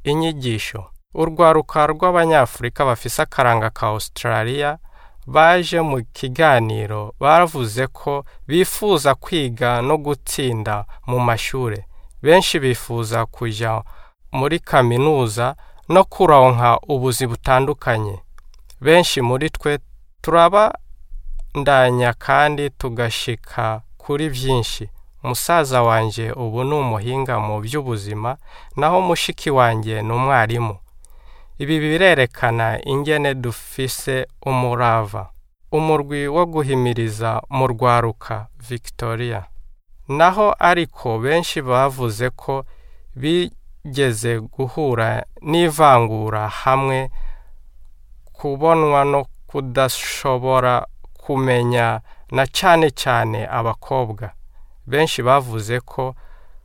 inyigisho urwaruka rw'abanyafurika bafise akaranga ka australia baje mu kiganiro bavuze ko bifuza kwiga no gutsinda mu mashure benshi bifuza kuja muri kaminuza no kuronka ubuzi butandukanye benshi muri twe turabandanya kandi tugashika kuri byinshi musaza wanje ubu ni umuhinga mu by'ubuzima naho mushiki wanjye ni umwarimu ibi birerekana ingene dufise umurava umurwi wo guhimiriza mu rwaruka victoria naho ariko benshi bavuze ko bigeze guhura n'ivangura hamwe kubonwa no kudashobora kumenya na cyane cyane abakobwa benshi bavuze ko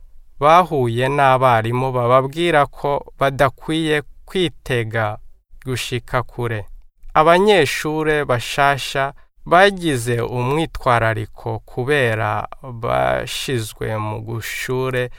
bahuye n'abarimu bababwira ko badakwiye kwitega gushika kure abanyeshure bashasha bagize umwitwarariko kubera bashizwe mu gushure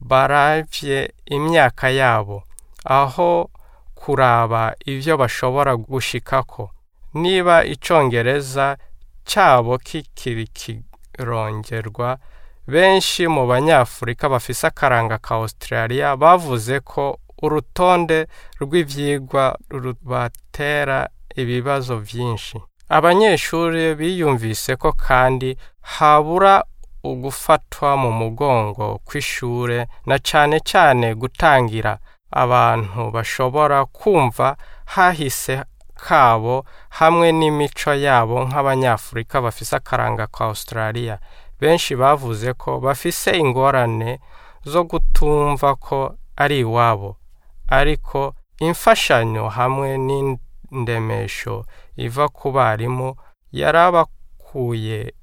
baravye imyaka yabo aho kuraba ivyo bashobora gushikako niba icongereza cyabo kikiri kirongerwa benshi mu banyafurika bafise akaranga ka australia bavuze ko urutonde rw'ivyigwa rubatera ibibazo vyinshi abanyeshuri biyumvise ko kandi habura ugufatwa mu mugongo kw'ishure na cane cane gutangira abantu bashobora kumva hahise kabo hamwe n'imico yabo nk'abanyafurika bafise akaranga ka australia benshi bavuze ko bafise ingorane zo gutumva ko ari iwabo ariko imfashanyo hamwe n'indemesho iva ku barimu yarabakuye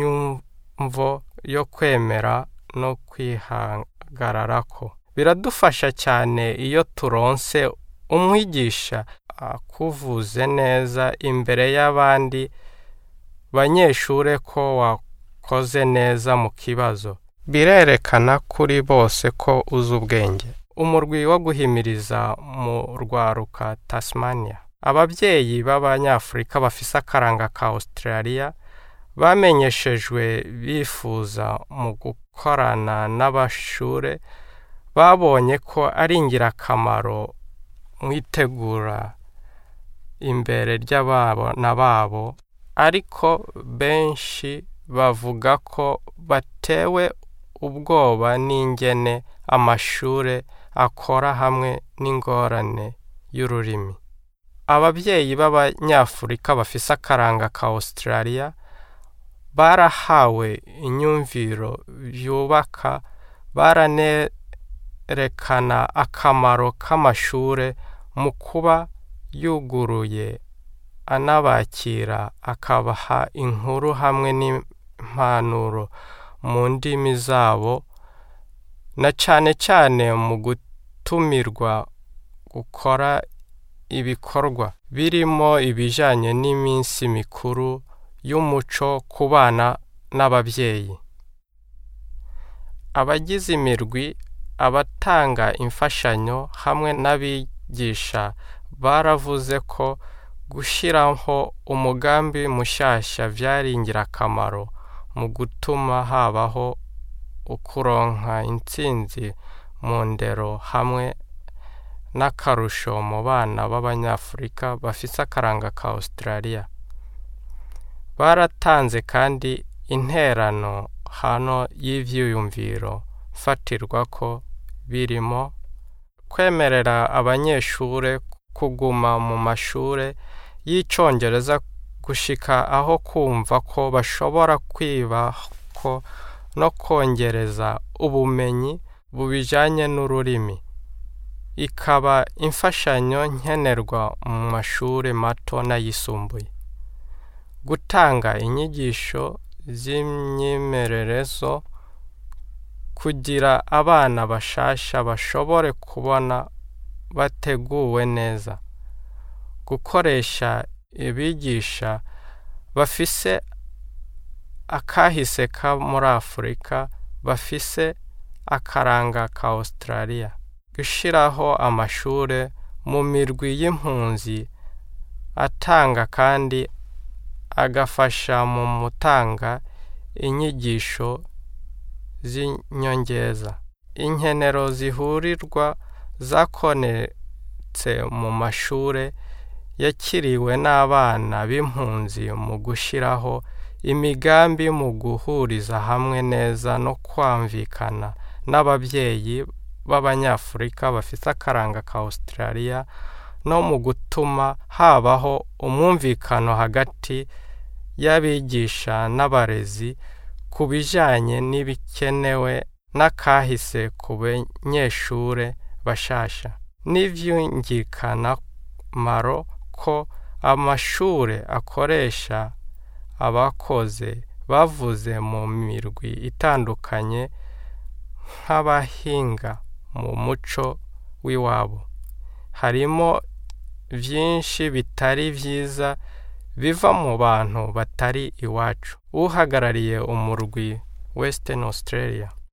inyumvo yo kwemera no kwihagararako biradufasha cyane iyo turonse umwigisha akuvuze neza imbere y'abandi banyeshure ko wakoze neza mu kibazo birerekana kuri bose ko uzi ubwenge umurwi wo guhimiriza mu rwaruka tasmania ababyeyi b'abanyafurika bafise akaranga ka australia bamenyeshejwe bifuza mu gukorana n'abashure babonye ko ari ingirakamaro mu itegura imbere ry'abana babo ariko benshi bavuga ko batewe ubwoba n'ingene amashure akora hamwe n'ingorane y'ururimi ababyeyi b'abanyafurika bafise akaranga ka australia barahawe inyumviro yubaka baranerekana akamaro k'amashure mu kuba yuguruye anabakira akabaha inkuru hamwe n'impanuro mu ndimi zabo na cane cane mu gutumirwa gukora ibikorwa birimo ibijanye n'iminsi mikuru y'umuco ku bana n'ababyeyi abagize imirwi abatanga imfashanyo hamwe n'abigisha baravuze ko gushyiraho umugambi mushyashya byari ingirakamaro mu gutuma habaho ukuronka intsinzi mu ndero hamwe n'akarusho mu bana b'abanyafurika bafise akaranga ka australia baratanze kandi interano hano y'ivyiyumviro fatirwa ko birimo kwemerera abanyeshure kuguma mu mashure y'icongereza gushika aho kumva ko bashobora kwibako no kongereza ubumenyi bubijanye n'ururimi ikaba imfashanyo nkenerwa mu mashure mato n'ayisumbuye gutanga inyigisho z'imyimererezo kugira abana bashasha bashobore kubona bateguwe neza gukoresha abigisha bafise akahise ka muri afurika bafise akaranga ka australia gushyiraho amashuri mu mirwi y'impunzi atanga kandi agafasha mu gutanga inyigisho z'inyongeza inkenero zihurirwa zakonetse mu mashuri yakiriwe n'abana b'impunzi mu gushyiraho imigambi mu guhuriza hamwe neza no kwamvikana n'ababyeyi b'abanyafurika bafite akaranga ka Australia no mu gutuma habaho umwumvikano hagati y'abigisha n'abarezi ku bijyanye n'ibikenewe n'akahise ku banyeshuri bashasha n'ibyumvikanamaro ko amashuri akoresha abakoze bavuze mu mirwi itandukanye nk'abahinga mu muco w'iwabo harimo byinshi bitari byiza biva mu bantu batari iwacu uhagarariye umurwi Western Australia